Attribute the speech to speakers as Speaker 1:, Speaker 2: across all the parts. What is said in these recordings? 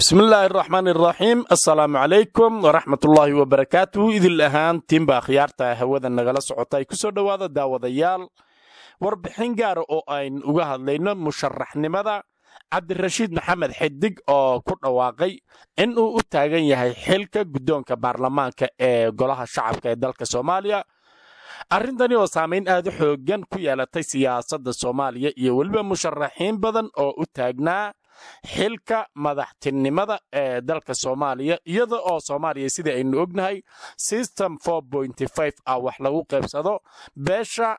Speaker 1: bismillaahi araxmaan iraxiim assalaamu calaykum waraxmatullaahi wabarakaatuhu idil ahaan tiinba akhyaarta hawada nagala socota ay ku soo dhowaada daawadayaal warbixin gaara oo aynu uga hadlayno musharaxnimada cabdirashiid maxamed xidig oo ku dhawaaqay in uu u taagan yahay xilka guddoonka baarlamaanka ee golaha shacabka ee dalka soomaaliya arrintani oo saamayn aad u xooggan ku yeelatay siyaasadda soomaaliya iyo weliba musharaxiin badan oo u taagnaa xilka madaxtinimada ee dalka soomaaliya iyada oo soomaaliya sida aynu ognahay system ah wax lagu qaybsado beesha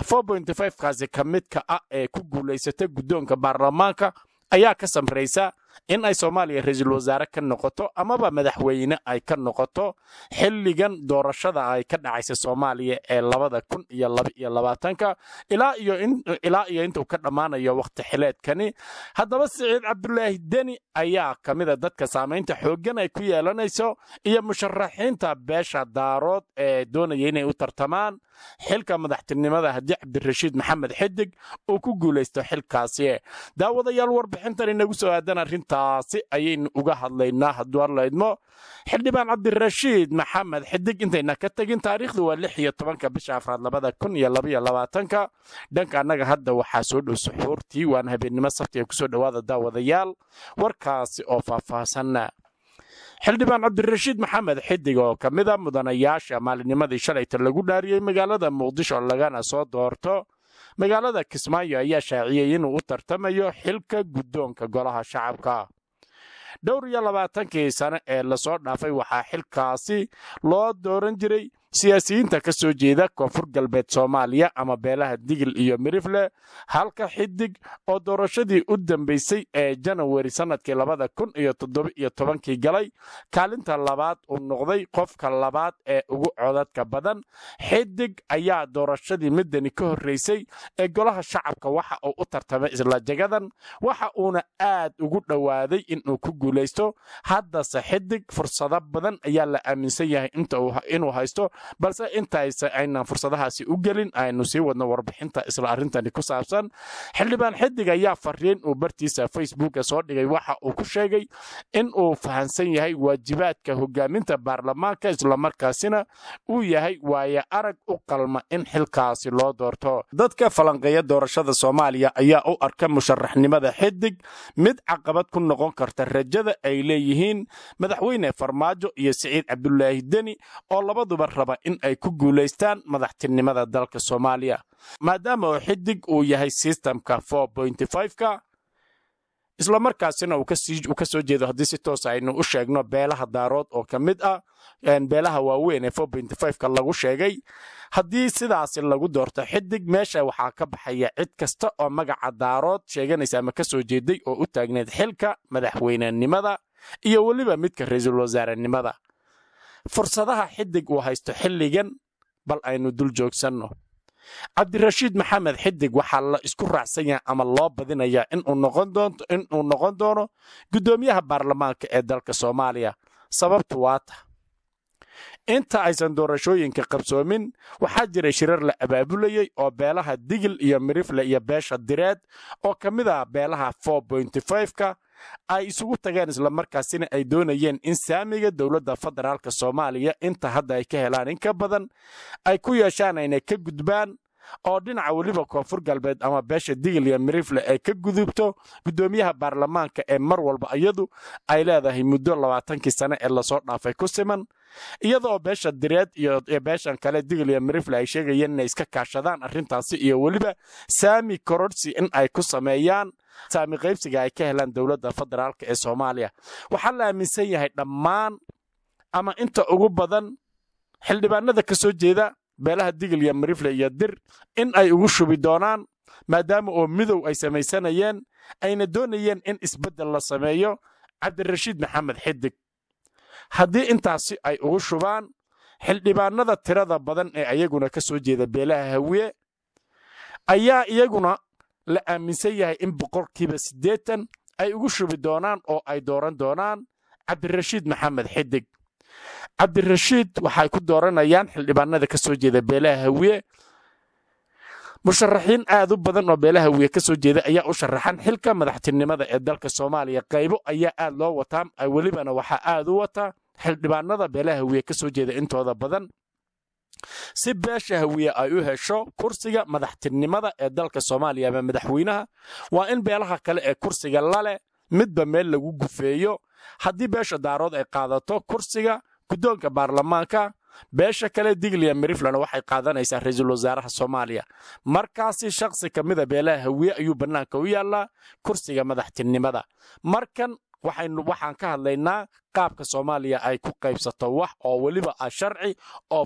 Speaker 1: kaasi ka midka ah ee ku guulaysata guddoonka baarlamaanka ayaa ka samraysa in ay soomaaliya ra-iisul wasaare ka noqoto amaba madaxweyne ay ka noqoto xilligan doorashada ay ka dhacaysa soomaaliya ee labada kun iyo labaiyo labaatanka ilaa iyo intuu ka dhammaanayo wakhti xileedkani haddaba siciid cabdulaahi deni ayaa ka mida dadka saamaynta xooggan ay ku yeelanayso iyo musharaxiinta beesha daarood ee doonaya inay u tartamaan xilka madaxtinimada haddii cabdirashiid maxamed xidig uu ku guulaysto xilkaasi daawadayaal warbixintan inagu soo aadan arrintaasi ayaynu uga hadlaynaa hadduu hadlaydmo xildhibaan cabdirashiid maxamed xidig intayna ka tegin taariikhdu waa lix iyo tobanka bisha afraad labada kun iyo labaiyo labaatanka dhanka annaga hadda waxaa soo dhow suxuurtii waana habeennimo sabti ee kusoo dhowaada daawadayaal warkaasi oo faahfaahsanna xildhibaan cabdirashiid maxamed xidig oo ka mida mudanayaasha maalinimadii shalayta lagu dhaariyey magaalada muqdisho lagana soo doorto magaalada kismaayo ayaa shaaciyey inuu u tartamayo xilka guddoonka golaha shacabka dhowr iyo labaatankii sane ee lasoo dhaafay waxaa xilkaasi loo dooran jiray siyaasiyiinta ka soo jeeda koonfur galbeed soomaaliya ama beelaha digil iyo mirifle halka xidig oo doorashadii u dambaysay ee janawari sannadkii labada kun iyo toddoba-iyo tobankii galay kaalinta labaad uu noqday qofka labaad ee ugu codadka badan xidig ayaa doorashadii midani ka horraysay ee golaha shacabka waxa uu u tartamay isla jagadan waxa uuna aad ugu dhowaaday inuu ku guulaysto haddase xidig fursado badan ayaa la aaminsan yahay inuu haysto balse intaaysa aynan fursadahaasi u gelin aynu sii wadno warbixinta isla arrintani ku saabsan xildhibaan xidig ayaa fariin uu bartiisa facebooka soo dhigay waxa uu ku sheegay in uu fahansan yahay waajibaadka hogaaminta baarlamaanka islamarkaasina uu yahay waaye arag u qalma in xilkaasi loo doorto dadka falanqeeya doorashada soomaaliya ayaa u arka musharaxnimada xidig mid caqabad ku noqon karta rajada ay leeyihiin madaxweyne farmaajo iyo siciid cabdulaahi deni oo labaduba raba in ay ku guulaystaan madaxtinimada dalka soomaaliya maadaama oo xidig uu yahay sistamka ka islamarkaasina uu ka soo jeedo haddii si toos aynu u sheegno beelaha daarood oo ka mid ah beelaha waaweyn ee ka lagu sheegay haddii sidaasi lagu doorto xidig meesha waxaa ka baxaya cid kasta oo magaca daarood sheeganaysa ama ka soo jeeday oo u taagneed xilka madaxweynenimada iyo weliba midka ra-iisul wasaarenimada fursadaha xidig uu haysto xilligan bal aynu dul joogsanno cabdirashiid maxamed xidig waxaa la isku raacsan yahay ama loo badinayaa inuu noqon doono guddoomiyaha baarlamaanka ee dalka soomaaliya sababtu waa ta inta aysan doorashooyinka qabsoomin waxaa jiray shirar la abaabulayey oo beelaha digil iyo mirifle iyo beesha direed oo ka mid ah beelaha ka ay isugu tageen islamarkaasina ay doonayeen in saamiga dowladda federaalka soomaaliya inta hadda ay ka helaan in ka badan ay ku yeeshaan aynay ka gudbaan oo dhinaca weliba koonfur galbeed ama beesha digil iyo mirifle ay ka gudubto guddoomiyaha baarlamaanka ee mar walba iyadu ay leedahay muddo labaatankii sane ee lasoo dhaafay ku siman iyada oo beesha direed iyo beeshan kale digil iyo mirifle ay sheegayeen inay iska kaashadaan arrintaasi iyo weliba saami kororhsi in ay ku sameeyaan saami qaybsiga ay ka helaan dowladda federaalk ee soomaaliya waxaa la aaminsan yahay dhammaan ama inta ugu badan xildhibaanada ka soo jeeda beelaha digil iyo mirifle iyo dir in ay ugu shubi doonaan maadaama oo midow ay samaysanayeen ayna doonayeen in isbeddel la sameeyo cabdirashiid maxamed xidig haddii intaasi ay ugu shubaan xildhibaanada tirada badan ee ayaguna ka soo jeeda beelaha hawiye ayaa iyaguna la aaminsan yahay in boqolkiiba siddeetan ay ugu shubi doonaan oo ay dooran doonaan cabdirashiid maxamed xidig cabdirashiid waxay ku dooranayaan xildhibaanada ka soo jeeda beelaha hawiye musharaxiin aad u badan oo beelaha wiye ka soo jeeda ayaa u sharaxan xilka madaxtinimada ee dalka soomaaliya qaybo ayaa aad loo wataa welibana waxaa aad u wataa xildhibaanada beelaha wiye ka soo jeeda intooda badan si beesha hawiye ay u hesho kursiga madaxtinimada ee dalka soomaaliya ama madaxweynaha waa in beelaha kale ee kursiga laleh midba meel lagu gufeeyo haddii beesha daarood ay qaadato kursiga guddoonka baarlamaanka beesha kale diglia meriflan waxay qaadanaysaa ra-iisul wasaaraha soomaaliya markaasi shakhsi ka mida beelaha hawiye ayuu bannaanka u yaallaa kursiga madaxtinimada markan waxaan ka hadlaynaa qaabka soomaaliya ay ku qaybsato wax oo weliba ah sharci oo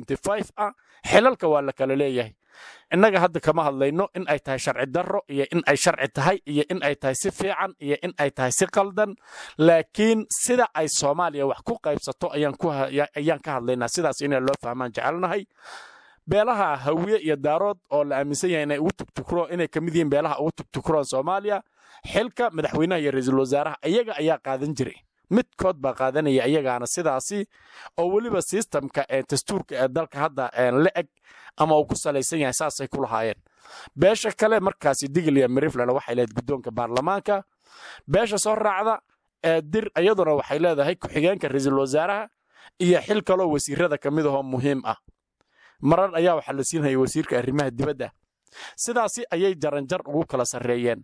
Speaker 1: ah xilalka waa la kala leeyahay innaga hadda kama hadlayno in ay tahay sharci darro iyo in ay sharci tahay iyo in ay tahay si fiican iyo in ay tahay si qaldan laakiin sida ay soomaaliya wax ku qaybsato ayaan ka hadlaynaa sidaas inay loo fahmaan jecelnahay beelaha hawiye iyo daarood oo la aaminsan yahay inay ugu tugtukro inay ka mid yihiin beelaha ugu tugtukroon soomaaliya xilka madaxweynaha iyo ra-iisul wasaaraha iyaga ayaa qaadan jiray midkood baa qaadanaya iyagaana sidaasi oo weliba sistamka ee dastuurka ee dalka hadda la eg ama uu ku salaysan yahay saasay ku lahaayeen beesha kale markaasi diglia meriflan waxay leedahay guddoonka baarlamaanka beesha soo raacda ee dir iyaduna waxay leedahay ku-xigeenka ra-iisul wasaaraha iyo xil kaloo wasiirada ka mid ahoo muhiim ah marar ayaa waxaa la siinaya wasiirka arrimaha dibadda sidaasi ayay jaranjar ugu kala sarreeyeen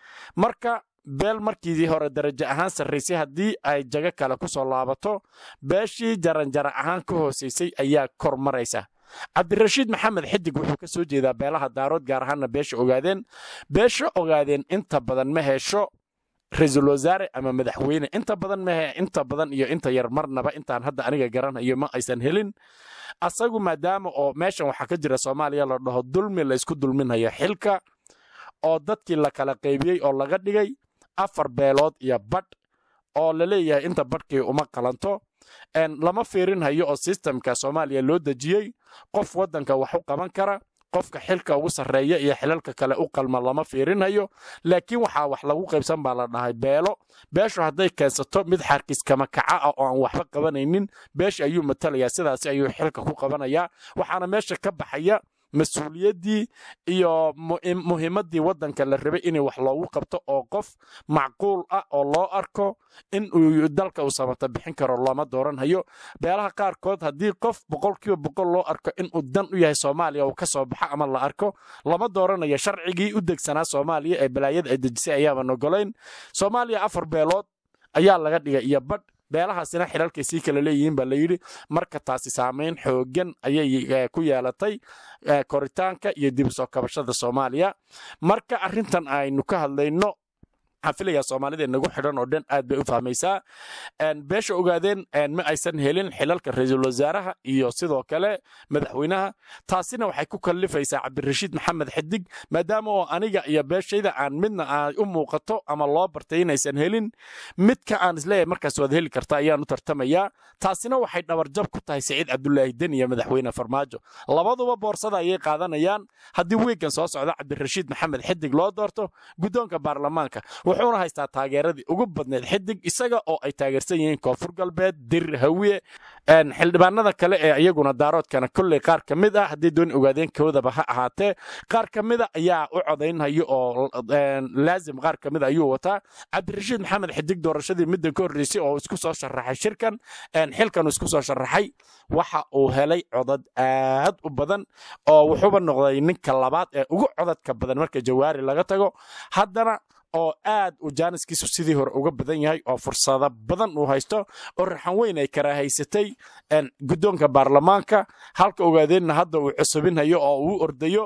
Speaker 1: marka beel markiidii hore darajo ahaan sarraysay haddii ay jago kale ku soo laabato beeshii jaranjara ahaan ka hoosaysay ayaa kor maraysa cabdirashiid maxamed xidig wuxuu ka soo jeedaa beelaha daarood gaar ahaanna beesha ogaadeen beesha ogaadeen inta badan ma hesho ra-iisul wasaare ama madaxweyne inta badan mahe inta badan iyo inta yar marnaba intaan hadda aniga garanayo ma aysan helin asagu maadaama oo meeshan waxaa ka jira soomaaliya la dhaho dulmi laysku dulminayo xilka oo dadkii la kala qaybiyey oo laga dhigay afar beelood iyo badh oo la leeyahay inta badhkii uma qalanto lama fiirinhayo oo sistamka soomaaliya loo dejiyey qof waddanka wax u qaban kara qofka xilka ugu sarreeya iyo xilalka kale u qalma lama fiirinhayo laakiin waxaa wax lagu qaybsan baa la dhahay beelo beeshu hadday keensato mid xarkiskama kaca ah oo aan waxba qabanaynin beesha ayuu matalayaa sidaasi ayuu xilka ku qabanayaa waxaana meesha ka baxaya mas-uuliyaddii iyo muhiimaddii waddanka la rabay inay wax loogu qabto oo qof macquul ah oo loo arko in uu dalka uu samata bixin karo looma dooranhayo beelaha qaarkood haddii qof boqolkiiba boqol loo arko inuu dan u yahay soomaaliya uu ka soo baxo ama la arko lama dooranayo sharcigii u degsanaa soomaaliya ee balaayada ay dejisay ayaaban ogolayn soomaaliya afar beelood ayaa laga dhigay iyo badh beelahaasina xilalkay sii kala leeyihiin baa layidhi marka taasi saamayn xoogan ayay ku yeelatay koritaanka iyo dib u soo kabashada soomaaliya marka arrintan aynu ka hadlayno waxaan filayaa soomaalida nagu xidhan oo dhan aad bay u fahmaysaa beesha ogaadeen ma aysan helin xilalka ra-iisul wasaaraha iyo sidoo kale madaxweynaha taasina waxay ku kallifaysaa cabdirashiid maxamed xidig maadaama oo aniga iyo beeshayda aan midna ay u muuqato ama loo bartay inaysan helin midka aan isleeyahay markaas waad heli karta ayaan u tartamayaa taasina waxay dhabarjab ku tahay siciid cabdulaahi den iyo madaxweyne farmaajo labaduba boorsada ayay qaadanayaan haddii wiigan soo socda cabdirashiid maxamed xidig loo doorto guddoonka baarlamaanka wuxuuna haystaa taageeradii ugu badneed xidig isaga oo ay taageersan yihiin koonfur galbeed dir hawiye xildhibaanada kale ee iyaguna daaroodkana kolley qaar ka mid ah haddii dooni ogaadeen koodaba ha ahaatee qaar ka mida ayaa u codaynhayo oo laazim qaar ka mid ayuu wataa cabdirashiid maxamed xidig doorashadii middan ka horreysay oo isku soo sharaxay shirkan xilkan isku soo sharaxay waxa uu helay codad aad u badan oo wuxuuba noqday ninka labaad ee ugu codadka badan marka jawaari laga tago haddana oo aad uu jaaniskiisu sidii hore uga badan yahay oo fursado badan uu haysto oo raxan weyn ay karaahaysatay guddoonka baarlamaanka halka ogaadeenna hadda uu cusubinhayo oo uu ordayo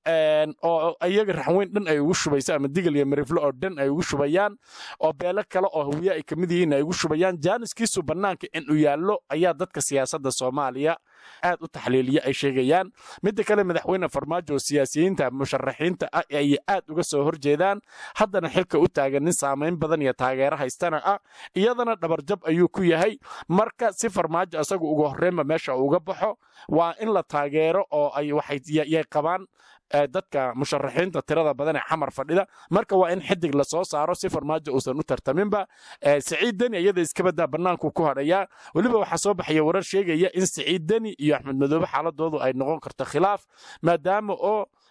Speaker 1: oo iyaga raxweyn dhan ay ugu shubayso ama digal iyo mariflo oo dhan ay ugu shubayaan oo beelo kale oo hawiye ay ka mid yihiin ay ugu shubayaan jaaniskiisu bannaanka inuu yaallo ayaa dadka siyaasadda soomaaliya aad u taxliiliya ay sheegayaan midda kale madaxweyne farmaajo oo siyaasiyiinta musharaxiinta ah ay aad uga soo horjeedaan haddana xilka u taagan nin saamayn badan iyo taageero haystana ah iyadana dhabarjab ayuu ku yahay marka si farmaajo asagu uga horreynba meesha uga baxo waa in la taageero oo ay waxay qabaan dadka musharaxiinta tirada badan ee xamar fadhida marka waa in xidig lasoo saaro si farmaajo uusan u tartaminba siciid deni iyada iskabadaa bannaanku ku hadhayaa weliba waxaa soo baxaya warar sheegaya in siciid deni iyo axmed madoobe xaaladoodu ay noqon karto khilaaf maadaama oo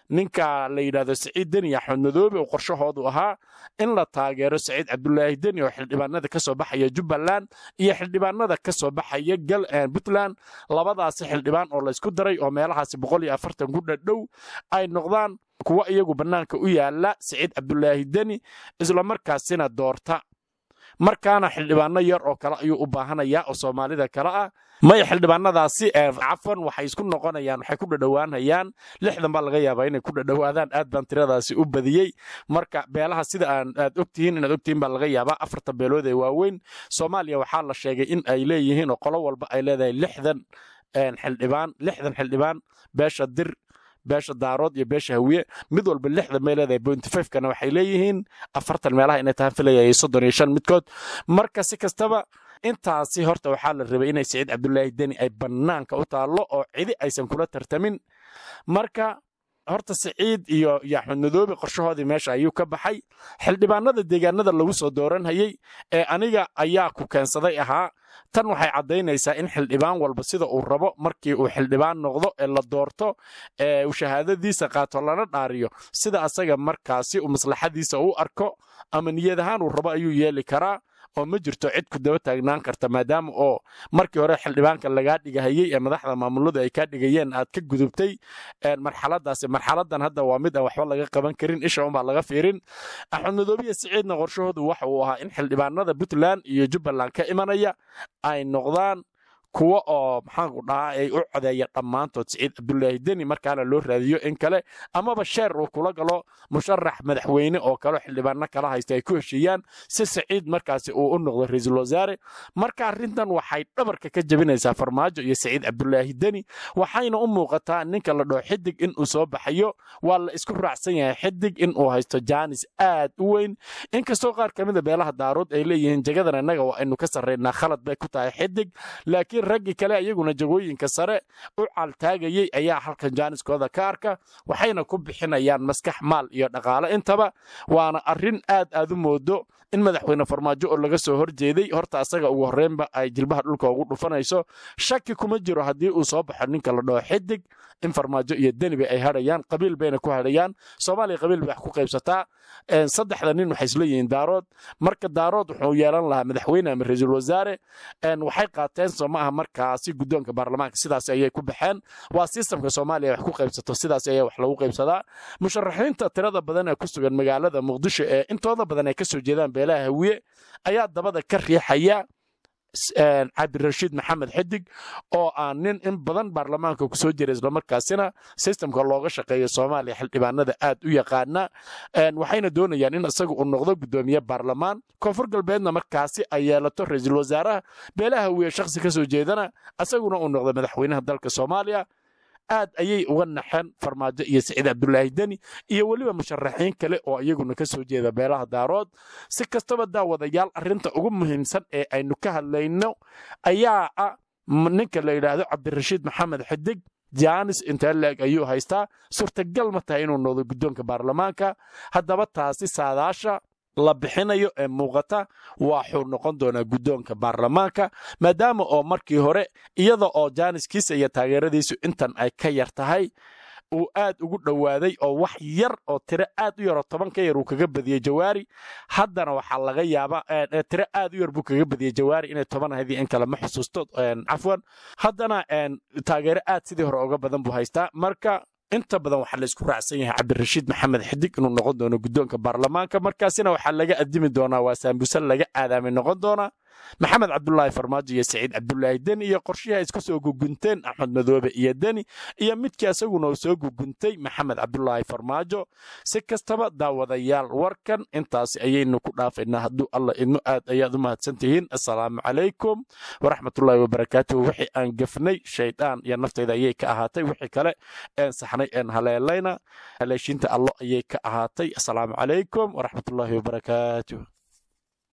Speaker 1: ninka la yidhahdo saciid deni axmed madoobe oo qorshahoodu ahaa in la taageero saciid cabdulaahi deni oo xildhibaanada ka soo baxaya jubbaland iyo xildhibaanada ka soo baxaya puntland labadaasi xildhibaan oo laysku daray oo meelahaasi boqol iyo afartan ku dhadhow ay noqdaan kuwa iyagu bannaanka u yaala saciid cabdulaahi deni islamarkaasina doorta markaana xildhibaano yar oo kale ayuu u baahanayaa oo soomaalida kale ah maya xildhibaanadaasi cafwan waxay isku noqonayaan waxay ku dhadhowaanayaan lixdan baa laga yaabaa inay ku dhadhowaadaan aad baan tiradaasi u badiyey marka beelaha sida aad ogtihiin inaad ogtihiin baa laga yaabaa afarta beelood ee waaweyn soomaaliya waxaa la sheegay in ay leeyihiin oo qolo walba ay leedahay lixdan xildhibaan lixdan xildhibaan beesha dir beesha daarood iyo beesha hawiye mid walba lixdan bay leedahay bointy fivekana waxay leeyihiin afartan meelaha inay tahan filayay soddon iyo shan midkood marka si kastaba intaasi horta waxaa la rabay inay saciid cabdulaahi deni ay bannaanka u taallo oo cidi aysan kula tartamin marka horta saciid iyo iyo axmed madoobe qorshahoodii meesha ayuu ka baxay xildhibaanada deegaanada lagu soo dooranhayey ee aniga ayaa ku keensaday ahaa tan waxay caddaynaysaa in xildhibaan walba sida uu rabo markii uu xildhibaan noqdo ee la doorto ee uu shahaadadiisa qaato lana dhaariyo sida asaga markaasi uu maslaxadiisa u arko ama niyad ahaan uu rabo ayuu yeeli karaa oo ma jirto cid ku daba taagnaan karta maadaama oo markii hore xildhibaanka lagaa dhigahayey ee madaxda maamuladu ay kaa dhigayeen aad ka gudubtay marxaladaasi marxaladan hadda waa mid aan waxba laga qaban karin isha unbaa laga fiirin axmed madoobiya siciidna qorshahoodu waxa uu ahaa in xildhibaanada puntland iyo jubbaland ka imanaya ay noqdaan kuwa oo maxaanku dhahaa ay u codeeya dhammaantood siciid cabdulaahi deni markaana loo raadiyo in kale amaba sheer uu kula galo musharax madaxweyne oo kaleo xildhibaano kala haysta ay ku heshiiyaan si siciid markaasi uu u noqdo ra-iisul wasaare marka arrintan waxay dhabarka ka jebinaysaa farmaajo iyo siciid cabdulaahi deni waxayna u muuqataa ninka la dhoo xidig inuu soo baxayo waa la isku raacsan yahay xidig inuu haysto jaanis aad u weyn inkastoo qaar ka mida beelaha daarood ay leeyihiin jagadan innaga waa aynu ka sarraynaa khalad bay ku tahay xidig laakiin raggii kale iyaguna jagooyinka sare u caaltaagayey ayaa halkan jaaniskooda ka arka waxayna ku bixinayaan maskax maal iyo dhaqaale intaba waana arrin aad aad u moodo in madaxweyne farmaajo oo laga soo horjeeday horta asaga ugu horreynba ay jilbaha dhulka ugu dhufanayso shaki kuma jiro haddii uu soo baxo ninka la dhaho xidig in farmaajo iyo deniba ay hadhayaan qabiil bayna ku hadhayaan soomaaliya qabiil bay wax ku qaybsataa saddexda nin waxay isleeyihiin daarood marka daarood wuxuu yeelan lahaa madaxweyne ama ra-iisul wasaare waxay qaateen soo ma aha markaasi guddoonka baarlamaanka sidaas ayay ku baxeen waa sistamka soomaaliya wax ku qaybsato sidaas ayaa wax lagu qaybsadaa musharaxiinta tirada badan ee ku sugan magaalada muqdisho ee intooda badan ay ka soo jeedaan beelaha hawiye ayaa dabada ka riixaya cabdirashiid maxamed xidig oo aan nin in badan baarlamaanka ku soo jira islamarkaasina sistamka looga shaqeeyo soomaaliya xildhibaanada aad u yaqaana waxayna doonayaan in isaga uu noqdo guddoomiye baarlamaan koonfur galbeedna markaasi ay yeelato ra-iisul wasaaraha beelaha wiye shakhsi ka soo jeedana isaguna uu noqdo madaxweynaha dalka soomaaliya aad ayay uga naxeen farmaajo iyo siciid cabdulaahi deni iyo weliba musharaxiin kale oo iyaguna ka soo jeeda beelaha daarood si kastaba daawadayaal arrinta ugu muhiimsan ee aynu ka hadlayno ayaa ah ninka la yidhaahdo cabdirashiid maxamed xidig jaanis intee leeg ayuu haystaa suurtagal ma tahay inuu noqdo guddoonka baarlamaanka haddaba taasi saadaasha la bixinayo ee muuqata waxuu noqon doonaa guddoonka baarlamaanka maadaama oo markii hore iyada oo jaaniskiisa iyo taageeradiisu intan ay ka yar tahay uu aad ugu dhowaaday oo wax yar oo tiro aad u yaroo toban ka yar uu kaga badiyey jawaari haddana waxaa laga yaabaa tiro aad u yar buu kaga badiyey jawaari inay toban ahayd in kale ma xusuusto cafwan haddana taageero aad sidii hore uga badan buu haystaa marka inta badan waxaa laysku raacsan yahay cabdirashiid maxamed xidig inuu noqon doono guddoonka baarlamaanka markaasina waxaa laga adimi doonaa waa saambuse laga aadaamay noqon doonaa maxamed cabdulaahi farmaajo iyo saciid cabdulaahi deni iyo qorshihi isku soo gugunteen axmed madoobe iyo deni iyo midkii asaguna uu soo guguntay maxamed cabdulaahi farmaajo si kastaba daawadayaal warkan intaasi ayaynu ku dhaafaynaa hadduu alla idmo aad ayaad u mahadsantihiin assalaamu calaykum waraxmatullaahi wabarakaatuhu wixii aan gafnay shaydaan iyo naftayda ayay ka ahaatay wixii kale een saxnay een haleelayna haleeshiinta allo ayay ka ahaatay assalaamu calaykum waraxmatullaahi wabarakaatuh